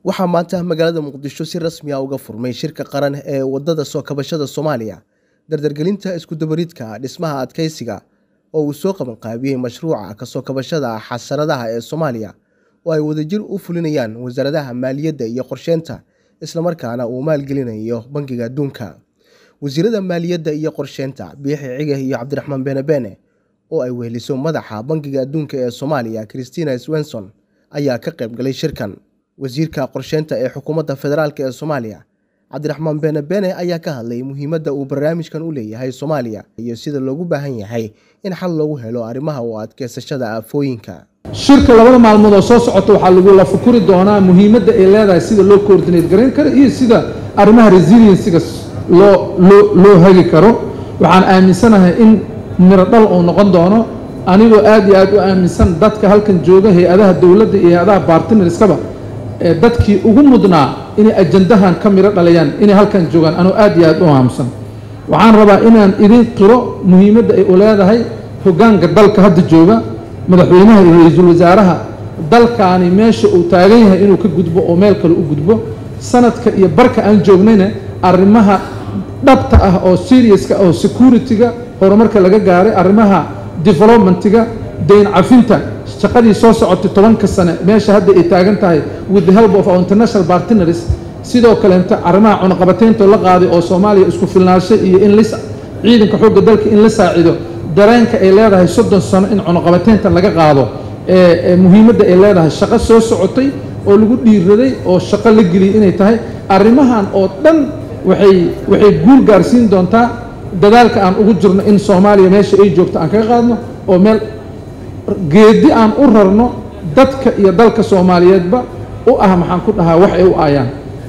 waxaa maanta magaalada muqdisho si rasmi ah uga furmay shirka qaran ee wadada soo kabashada soomaaliya dardargelinta iskudabaridka dhismaha adkeysiga oo uu soo qabanqaabiyey mashruuca kasoo kabashada xasaradaha ee soomaaliya oo ay wadajir u fulinayaan wasaaradaha maaliyadda iyo qorsheynta islamarkaana uu maalgelinayo bangiga adduunka wasiirada maaliyadda iyo qorsheynta biixi cige iyo cabdiraxmaan benebeene oo ay weheliso madaxa bangiga adduunka ee soomaaliya christina swenson ayaa ka qayb galay shirkan wasiirka qorsheynta ee xukuumadda federaalk ee soomaaliya cabdiraxmaan benebeene ayaa ka hadlay muhiimadda uu barnaamijkan u leeyahay soomaaliya iyo sida loogu baahan yahay in xal loogu helo arrimaha u adkeysashada aafooyinka shirka labada maalmood oo soo socota waxaa lagula fukuri doonaa muhiimadda ay leedahay sida loo coordinate garayn karo iyo sida arrimaha resiliensiga loo loo loo hagi karo waxaan aaminsanahay in miro dhal uu noqon doono anigoo aad iyo aad u aaminsan dadka halkan jooga hay-adaha dowladda iyo hay-adaha bartnerskaba ee dadkii ugu mudnaa inay ajandahan ka miro dhalayaan inay halkan joogaan anoo aad iyo aad u aamusan waxaan rabaa inaan idin qiro muhiimadda ay u leedahay hoggaanka dalka hadda jooga madaxweynaha iyo ra-iisul wasaaraha dalkaani meesha uu taagan yahay inuu ka gudbo oo meel kale u gudbo sanadka iyo barka aan joognayna arrimaha dhabta ah oo seriuska oo security-ga horumarka laga gaaray arrimaha developmentiga dayn cafinta shaqadii soo socotay tobanka sane meesha hadda ay taagan tahay with the help of our international partners sidoo kaleento arrimaha cunaqabateynta la qaaday oo soomaaliya isku filnaansho iyo in lis ciidanka xoogga dalka in la saacido dareenka ay leedahay soddon sano in cunaqabateynta laga qaado ee muhiimadda ay leedahay shaqo soo socotay oo lagu dhiiraday oo shaqo la geliyay inay tahay arrimahan oo dhan waxay waxay guul gaarsiin doontaa dadaalka aan ugu jirno in soomaaliya meesha ay joogto aan kaga qaadno oo meel geedi aan u rarno dadka iyo dalka soomaaliyeedba u ah maxaan ku dhahaa wax ay u aayaan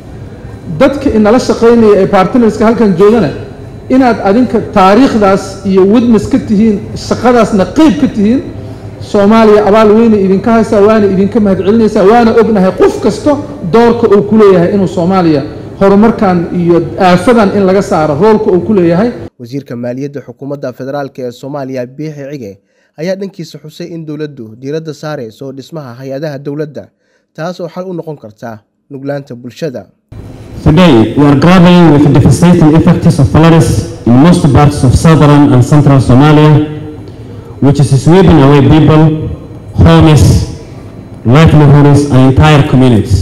dadka inala shaqaynaya ee bartnerska halkan joogana inaad adinka taariikhdaas iyo witness ka tihiin shaqadaasna qeyb ka tihiin soomaaliya abaal weynay idinka haysaa waana idinka mahadcelinaysaa waana ognahay qof kasta doorka uu ku leeyahay inuu soomaaliya horumarkan iyo aafadan in laga saaro roolka uu ku leeyahay wasiirka maaliyadda xukuumadda federaalk ee soomaaliya biixi cige ayaa dhankiisa xusay in dowladdu diiradda saarayso dhismaha hay-adaha dowladda taas oo xal u noqon karta nuglaanta bulshada Today, we are grappling with the devastating effects of floods in most parts of southern and central Somalia, which is sweeping away people, homes, livelihoods, and entire communities.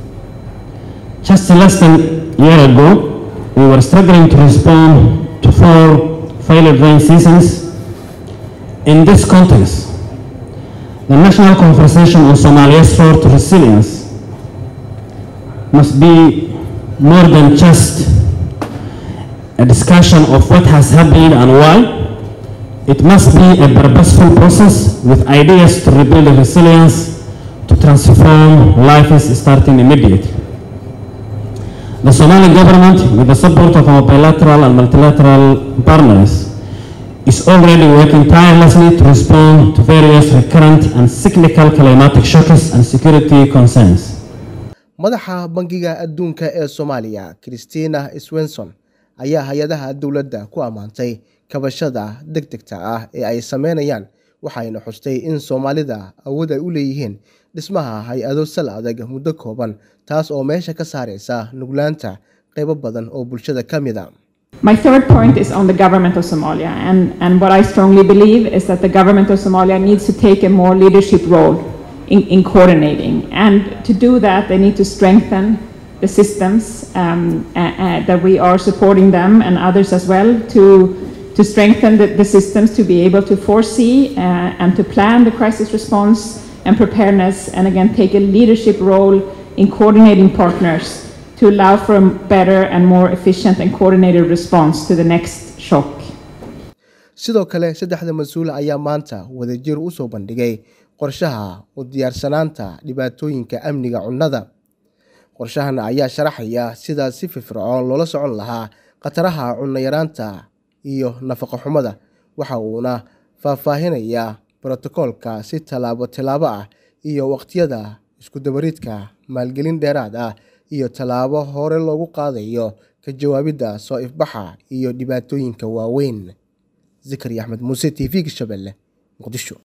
Just less than a year ago, we were struggling to respond to four failed rain seasons. In this context, the national conversation on Somalia's road to resilience must be more than just a discussion of what has happened and why. It must be a purposeful process with ideas to rebuild resilience, to transform lives starting immediately. The Somali government, with the support of our bilateral and multilateral partners, is already working tirelessly to respond to various recurrent and cyclical climatic shocks and security concerns. madaxa bangiga adduunka ee soomaaliya christina swenson ayaa hay-adaha dowladda ku ammaantay kabashada deg degta ah ee ay sameynayaan waxayna xustay in soomaalida awood ay u leeyihiin dhismaha hay-ado sal adag muddo kooban taas oo meesha ka saaraysa nuglaanta qaybo badan oo bulshada ka mid a My third point is on the government of Somalia, and, and what I strongly believe is that the government of Somalia needs to take a more leadership role in, in coordinating. And to do that, they need to strengthen the systems um, uh, uh, that we are supporting them and others as well to, to strengthen the, the systems to be able to foresee uh, and to plan the crisis response and preparedness, and again, take a leadership role in coordinating partners to allow for a better and more efficient and coordinated response to the next shock. sidoo kale saddexda mas-uul ayaa maanta wadajir u soo bandhigay qorshaha u diyaarsanaanta dhibaatooyinka amniga cunnada qorshahan ayaa sharaxaya sida si firfircoon loola socon lahaa khataraha cunno yaraanta iyo nafaqo xumada waxa uuna faahfaahinayaa brotokoolka si tallaabo tallaabo ah iyo waqtiyada iskudabaridka maalgelin dheeraad ah iyo tallaabo hore loogu qaadayo ka jawaabidda soo ifbaxa iyo dhibaatooyinka waaweyn zikri axmed muuse t v-ga shabeelle muqdisho